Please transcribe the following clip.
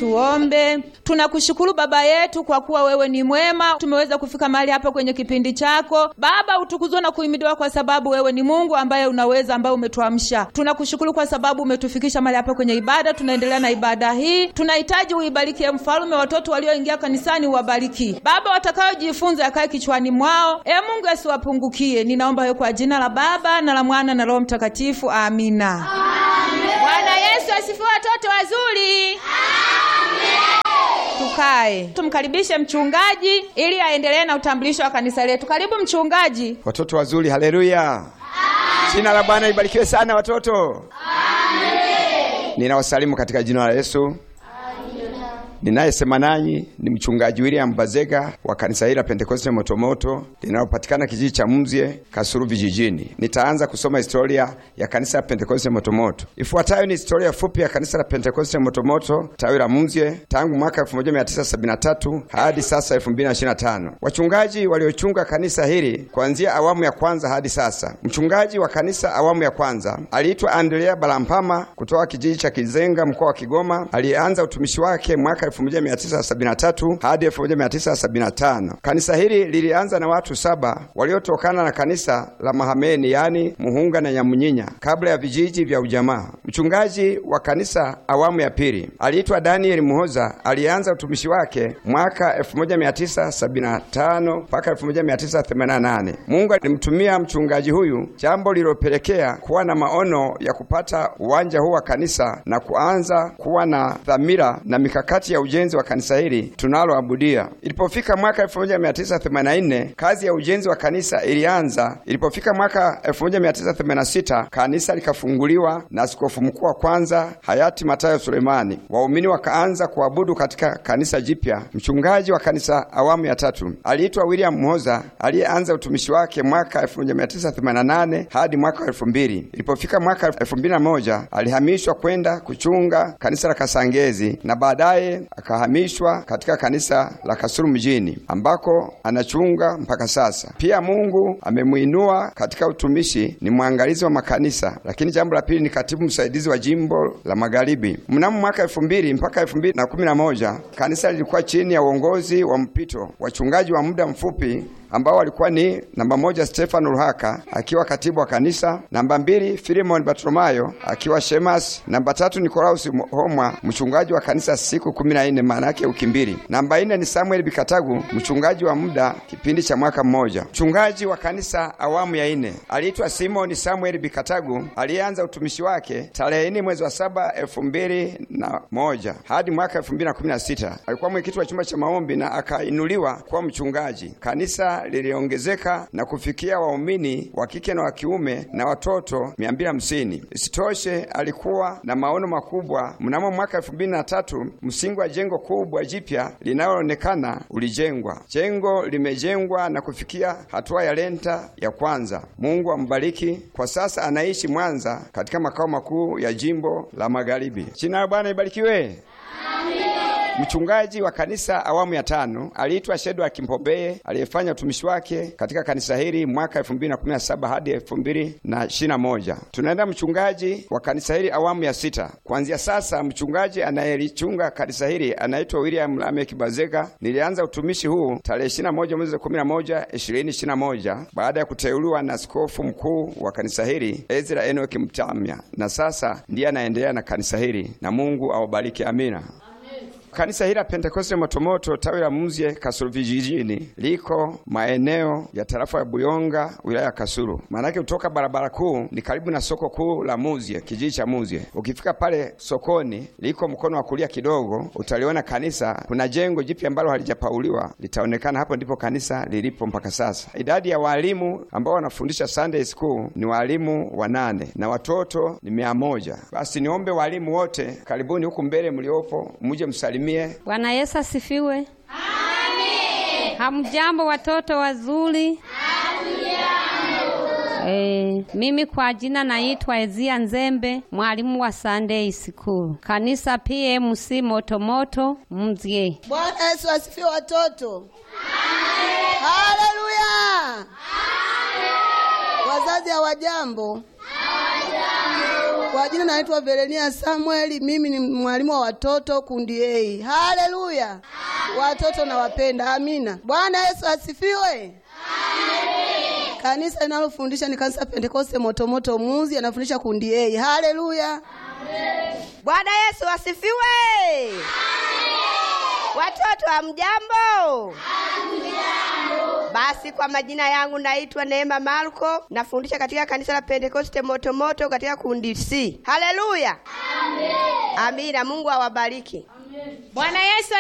Tuombe. Tunakushukuru Baba yetu kwa kuwa wewe ni mwema, tumeweza kufika mahali hapa kwenye kipindi chako Baba. Utukuzwe na kuhimidiwa kwa sababu wewe ni Mungu ambaye unaweza, ambaye umetuamsha. Tunakushukuru kwa sababu umetufikisha mahali hapa kwenye ibada. Tunaendelea na ibada hii, tunahitaji uibarikie Mfalme, watoto walioingia kanisani uwabariki Baba, watakayojifunza yakae kichwani mwao. E Mungu asiwapungukie. Ninaomba hiyo kwa jina la Baba na la Mwana na Roho Mtakatifu, amina. Bwana Yesu asifiwe, watoto wazuri. Tukae tumkaribishe mchungaji ili aendelee na utambulisho wa kanisa letu. Karibu mchungaji. Watoto wazuri, haleluya! Jina la Bwana libarikiwe sana watoto. Ninawasalimu katika jina la Yesu. Ninayesema nanyi ni mchungaji William Bazega wa kanisa hili la Pentekoste Motomoto linalopatikana kijiji cha Mzye Kasulu vijijini. Nitaanza kusoma historia ya kanisa la Pentekoste Motomoto. Ifuatayo ni historia fupi ya kanisa la Pentekoste Motomoto tawi la Mzye tangu mwaka 1973 hadi sasa 2025. Wachungaji waliochunga kanisa hili kuanzia awamu ya kwanza hadi sasa. Mchungaji wa kanisa awamu ya kwanza aliitwa Andrea Balampama kutoka kijiji cha Kizenga mkoa wa Kigoma. Alianza utumishi wake mwaka 1973 hadi 1975. Kanisa hili lilianza na watu saba waliotokana na kanisa la Mahameni, yani Muhunga na Nyamunyinya, kabla ya vijiji vya ujamaa. Mchungaji wa kanisa awamu ya pili aliitwa Daniel Muhoza. Alianza utumishi wake mwaka 1975 mpaka 1988. Mungu alimtumia mchungaji huyu, jambo lililopelekea kuwa na maono ya kupata uwanja huu wa kanisa na kuanza kuwa na dhamira na mikakati ya ujenzi wa kanisa hili tunaloabudia. Ilipofika mwaka 1984 kazi ya ujenzi wa kanisa ilianza. Ilipofika mwaka 1986 kanisa likafunguliwa na askofu mkuu wa kwanza hayati Matayo Sulemani. Waumini wakaanza kuabudu katika kanisa jipya. Mchungaji wa kanisa awamu ya tatu aliitwa William Mhoza aliyeanza utumishi wake mwaka 1988 hadi mwaka 2000. Ilipofika mwaka 2001 alihamishwa kwenda kuchunga kanisa la Kasangezi na baadaye akahamishwa katika kanisa la Kasulu mjini ambako anachunga mpaka sasa. Pia Mungu amemwinua katika utumishi, ni mwangalizi wa makanisa, lakini jambo la pili ni katibu msaidizi wa jimbo la Magharibi. Mnamo mwaka elfu mbili mpaka elfu mbili na kumi na moja kanisa lilikuwa chini ya uongozi wa mpito, wachungaji wa muda mfupi ambao walikuwa ni namba moja Stefano Ruhaka akiwa katibu wa kanisa, namba mbili Filimon Bartolomayo akiwa shemasi, namba tatu Nikolaus Homwa mchungaji wa kanisa siku kumi na nne maana yake wiki mbili, namba nne ni Samuel Bikatagu mchungaji wa muda kipindi cha mwaka mmoja. Mchungaji wa kanisa awamu ya nne aliitwa Simon Samuel Bikatagu aliyeanza utumishi wake tarehe nne mwezi wa saba elfu mbili na moja hadi mwaka elfu mbili na kumi na sita alikuwa mwenyekiti wa chumba cha maombi na akainuliwa kuwa mchungaji. Kanisa liliongezeka na kufikia waumini wa kike na wa kiume na watoto 250. Isitoshe, alikuwa na maono makubwa. Mnamo mwaka 2003 msingi wa jengo kubwa jipya linaloonekana ulijengwa. Jengo limejengwa na kufikia hatua ya lenta ya kwanza. Mungu ambariki. Kwa sasa anaishi Mwanza katika makao makuu ya jimbo la Magharibi. Jina la Bwana ibarikiwe. Mchungaji wa kanisa awamu ya tano aliitwa Shedwa Kimpobeye aliyefanya utumishi wake katika kanisa hili mwaka 2017 hadi 2021. Tunaenda mchungaji wa kanisa hili awamu ya sita. Kuanzia sasa mchungaji anayelichunga kanisa hili anaitwa William Lamek Bazega. Nilianza utumishi huu tarehe 21 mwezi wa 11 2021 baada ya kuteuliwa na askofu mkuu wa kanisa hili Ezra Enoki Mtamya, na sasa ndiye anaendelea na kanisa hili, na Mungu awabariki. Amina. Kanisa hili la Pentekoste Motomoto tawi la Mzye Kasulu vijijini liko maeneo ya tarafa ya Buyonga wilaya ya Kasulu. Maanake kutoka barabara kuu ni karibu na soko kuu la Mzye, kijiji cha Mzye. Ukifika pale sokoni, liko mkono wa kulia kidogo, utaliona kanisa. Kuna jengo jipya ambalo halijapauliwa litaonekana, hapo ndipo kanisa lilipo mpaka sasa. Idadi ya walimu ambao wanafundisha Sunday school ni walimu wanane na watoto ni mia moja. Basi niombe walimu wote, karibuni huku mbele mliopo, muje msalimie Bwana Yesu asifiwe. Amen. Hamjambo watoto wazuri. E, mimi kwa jina naitwa Ezia Nzembe, mwalimu wa Sunday School, kanisa PMC Motomoto Mzye. Bwana Yesu asifiwe watoto. Haleluya. Wazazi hawajambo. Kwa Kwa jina naitwa Verenia Samueli, mimi ni mwalimu wa watoto kundi A. Haleluya! Watoto nawapenda. Amina. Bwana Yesu asifiwe. Kanisa linalofundisha ni kanisa Pentekoste Motomoto Muzi, anafundisha kundi A. Haleluya. Bwana Yesu asifiwe. Watoto hamjambo? Basi kwa majina yangu naitwa Neema Marko, nafundisha katika kanisa la Pentekoste Motomoto katika kundi C. Haleluya. Amina. Mungu awabariki. Bwana Yesu